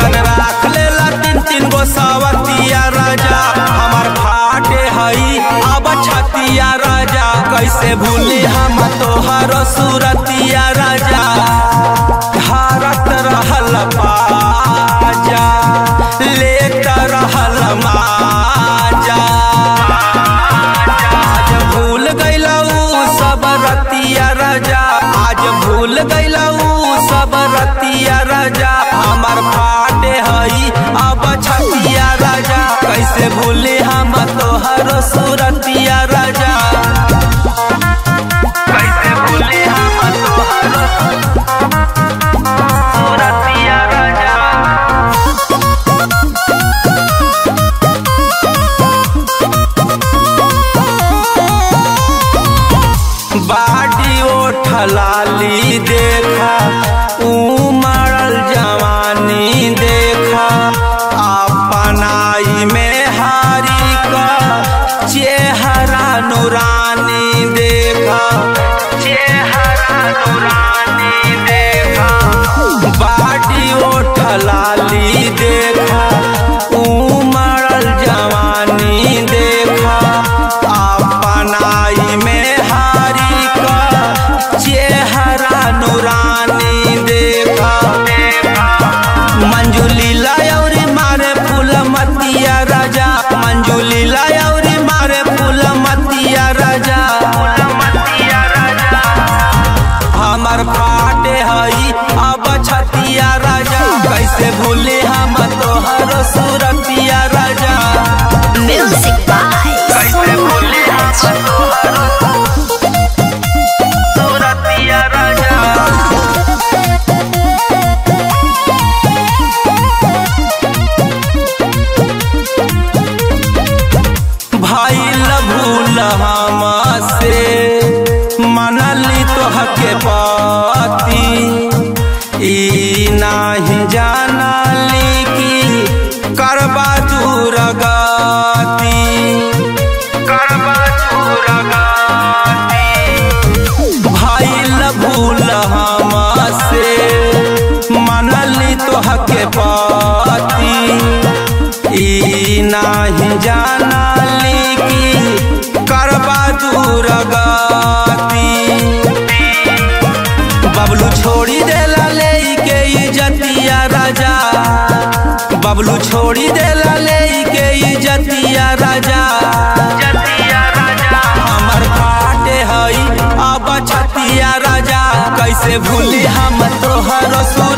ऐसन राख लेला तीन तीन गो सवतिया राजा हमार फाटे हई अब छतिया राजा कैसे भूली हम तोहर सूरतिया राजा भारत रहल बाजा लेत रहल माजा आज भूल गईलऊ सब रतिया राजा आज भूल गईलऊ सब रतिया राजा हमार फाटे हई अब छतिया राजा कैसे भूले हम तोहर सूरतिया राजा कैसे भूले हम तोहर सूरतिया राजा बाडी ओठलाली देखा उमड़ल जवानी देखा अपनाई में हारी का चेहरा नूरानी देखा चेहरा नूरानी देखा बाडी ओठलाली देखा उमड़ल जवानी देखा अपनाई में हारी का चेहरा नूरानी देखा मंजुली लायौरी मारे फूल मतिया राजा मंजुली लायौरी मारे फूल मतिया राजा हमर फाटे हई अब छतिया राजा कैसे भूले हम तोहर सूरतिया राजा Music by कैसे भूले हम Solaraj. तोहर सूरतिया राजा भइल भूल हमसे मनली तोहके पति ई नाही जानली कि करबा दूर गति करबा दूर गति भइल भूल हमसे मनली तोहके पति ई नाही जानली कि करबा दूर गति बबलू छोड़ी देला ले के इजतिया राजा बबलू छोड़ी देला ले के इजतिया राजा हमर फाटे हई अब छतिया राजा कैसे भूली हम तोहर सो